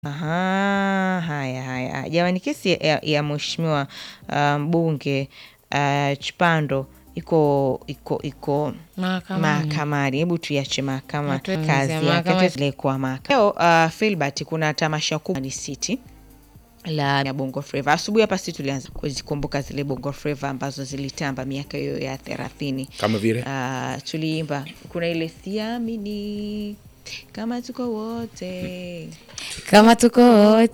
Aha, haya haya jamani, kesi ya, ya mheshimiwa uh, mbunge uh, Chipando iko iko iko Mahakamani. mahakamani. Hebu tuiache mahakama Hatuwezi kazi kusema yake, mahakama- tuelekwa mahakama leo. Uh, Filbert, kuna tamasha kubwa ni City la ya Bongo Flava. Asubuhi hapa sisi tulianza kuzikumbuka zile Bongo Flava ambazo zilitamba miaka hiyo ya thelathini. kama vile Uh, tuliimba kuna ile siamini kama tuko wote kama tuko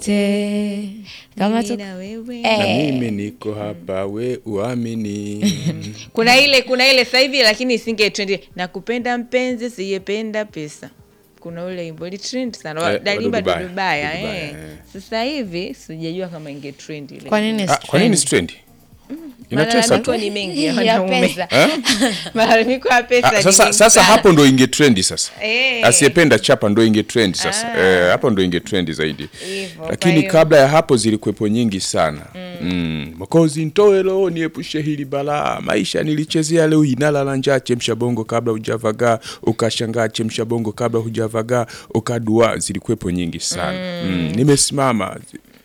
wote kama mimi tuko na wewe Eh. na mimi niko hapa we uamini kuna ile kuna ile sasa hivi lakini isinge trend nakupenda mpenzi siyependa pesa kuna ule wimbo ili trend sana Eh, eh, dalimba Dudubaya. dudubaya Dudubaya, eh. eh. sasa hivi sijajua kama inge trend ile kwa nini Ah, kwa nini strendi inatesa malalamiko tu ni mengi ya ya wanaume pesa Eh? malalamiko ya pesa Ah, ni sasa, mengi sasa sana. hapo ndo inge trendi sasa Eh. asiyependa chapa ndo inge trendi sasa Ah. eh, hapo ndo inge trendi zaidi Hivyo, kwa lakini hiyo- kabla ya hapo zilikuwepo nyingi sana mm. makozi ntoe roho niepushe hili balaa maisha nilichezea leo inalala njaa chemsha bongo kabla hujavagaa ukashangaa chemsha bongo kabla hujavagaa ukadua zilikuwepo nyingi sana mm. nimesimama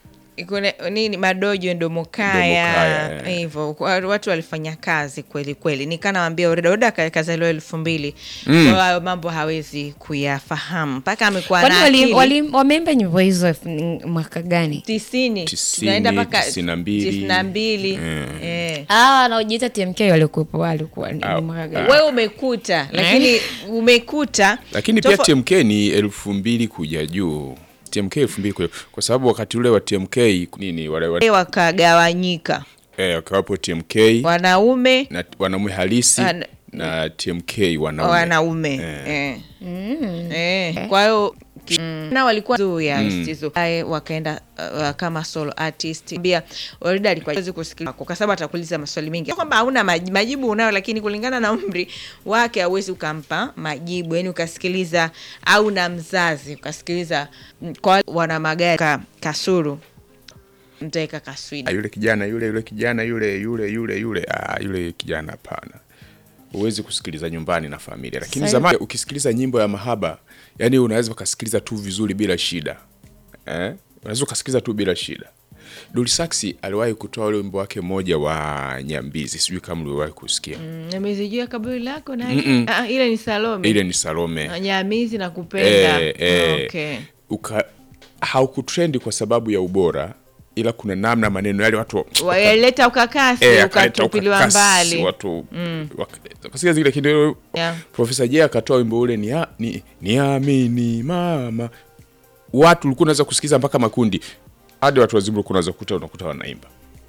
kuna nini madojo ndomo kaya kaya, eh. hivyo Kwa- watu walifanya kazi kweli kweli nikanawambia oreda oreda ka- kazaliwa elfu mbili mm. hayo mambo hawezi kuyafahamu mpaka amekuwa kwani na wali, akili wali, wameimba nyimbo hizo elfu- mwaka gani tisini Tisini, tunaenda mpaka tisini na mbili. tisini na mbili eh. ah wanaojiita tmk walikuwepo walikuwa ni Ah, ni mwaka gani wewe umekuta lakini umekuta lakini pia tofo- tmk ni elfu mbili kuja juu tmk elfu mbili kuja kwa sababu wakati ule wa tmk nini wale wale wakagawanyika eh, wakawapo tmk wanaume na wanaume halisi Wana- na tmk wanaume wanaume Eh. eh. Eh. kwa hiyo ki- na walikuwa juu ya msitizo Ae, wakaenda uh, kama solo artist bia Orida alikuwa hawezi kusikiliza kwa sababu atakuuliza maswali mengi Sio kwamba hauna maj- majibu unayo lakini kulingana na umri wake hauwezi ukampa majibu yani ukasikiliza au na mzazi ukasikiliza mm, kwa wana magari ka, kasuru mtaweka Ah, kaswida yule kijana yule yule kijana yule yule yule yule ah, yule kijana hapana huwezi kusikiliza nyumbani na familia lakini Sasa- zamani ukisikiliza nyimbo ya mahaba yani unaweza ukasikiliza tu vizuri bila shida eh? unaweza ukasikiliza tu bila shida Dulsaxi aliwahi kutoa ule wimbo wake mmoja wa Nyambizi, sijui kama uliwahi kusikia. nimezijua kaburi lako na ah, ile ni Salome Ile ni Salome. Nyamizi na kupenda Eh, eh, okay. uka haukutrendi kwa sababu ya ubora, ila kuna namna maneno yale watu waleta ukakasi eh, akaleta ukatupiliwa ukakasi, mbali watu waka- wakasikia zile kidogo. Yeah. Profesa Jay akatoa wimbo ule ni ni niamini mama, watu ulikuwa unaweza kusikiza mpaka makundi hadi watu wazima ulikuwa unaweza kukuta unakuta wanaimba.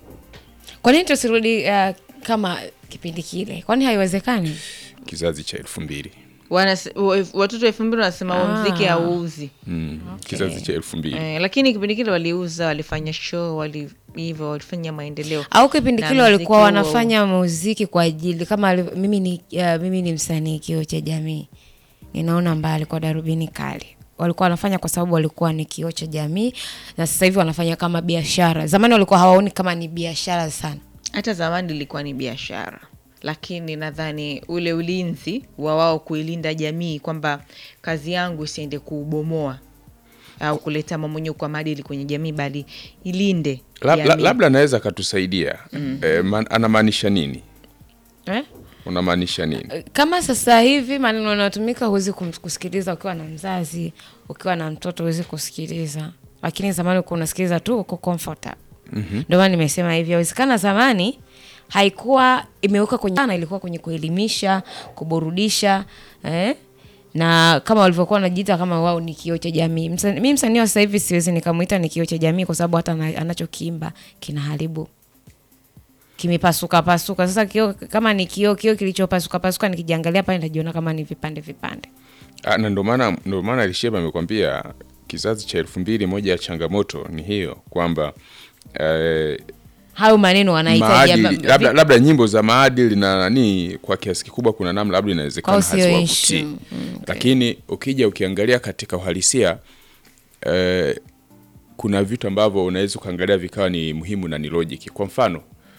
kwa nini tusirudi uh, kama kipindi kile kwani haiwezekani Kizazi cha elfu mbili Wanas- wa- watoto elfu mbili wanasema huo Ah. mziki hauuzi mm. kizazi cha elfu mbili eh, lakini kipindi kile waliuza walifanya show wali hivyo walifanya maendeleo au kipindi Na kile mziki walikuwa huo- wanafanya muziki kwa ajili kama aliv- mimi ni, uh, mimi ni msanii kioo cha jamii ninaona mbali kwa darubini kali walikuwa wanafanya kwa sababu walikuwa ni kioo cha jamii na sasa hivi wanafanya kama biashara zamani walikuwa hawaoni kama ni biashara sana hata zamani ilikuwa ni biashara lakini nadhani ule ulinzi wa wao kuilinda jamii kwamba kazi yangu isiende kuubomoa au kuleta mamonyoko wa maadili kwenye jamii bali ilinde Lab, la, jamii. labda anaweza akatusaidia mm. eh, man, anamaanisha nini? eh? Unamaanisha nini? kama sasa hivi maneno yanayotumika huwezi kum- kusikiliza ukiwa na mzazi ukiwa na mtoto huwezi kusikiliza lakini zamani ulikuwa unasikiliza tu uko comfortable ndio maana nimesema hivi awezekana zamani haikuwa imeweka kwenye sana ilikuwa kwenye kuelimisha kuburudisha eh? na kama walivyokuwa wanajiita kama wao ni kioo cha jamii Msa- mi msanii wa sasa hivi siwezi nikamwita ni kioo cha jamii kwa sababu hata ana- anachokiimba kinaharibu kimepasuka pasuka. Sasa kioo kama ni kioo kioo kilichopasuka pasuka, nikijiangalia pale najiona kama ni vipande vipande. Ah, na ndo maana ndo maana Alisheba amekwambia kizazi cha elfu mbili, moja ya changamoto ni hiyo kwamba eh, Hayo maneno wanahitaji maadili labda, labda nyimbo za maadili na nani kwa kiasi kikubwa kuna namna labda inawezekana Kwao sio haziwavutii issue. Mm, okay. lakini ukija ukiangalia katika uhalisia eh, kuna vitu ambavyo unaweza ukaangalia vikawa ni muhimu na ni logic. Kwa mfano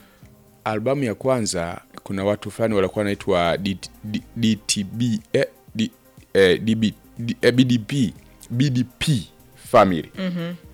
albamu ya kwanza kuna watu fulani walikuwa wanaitwa D- D- DTB eh, D- eh, DB, D- eh, BDP BDP family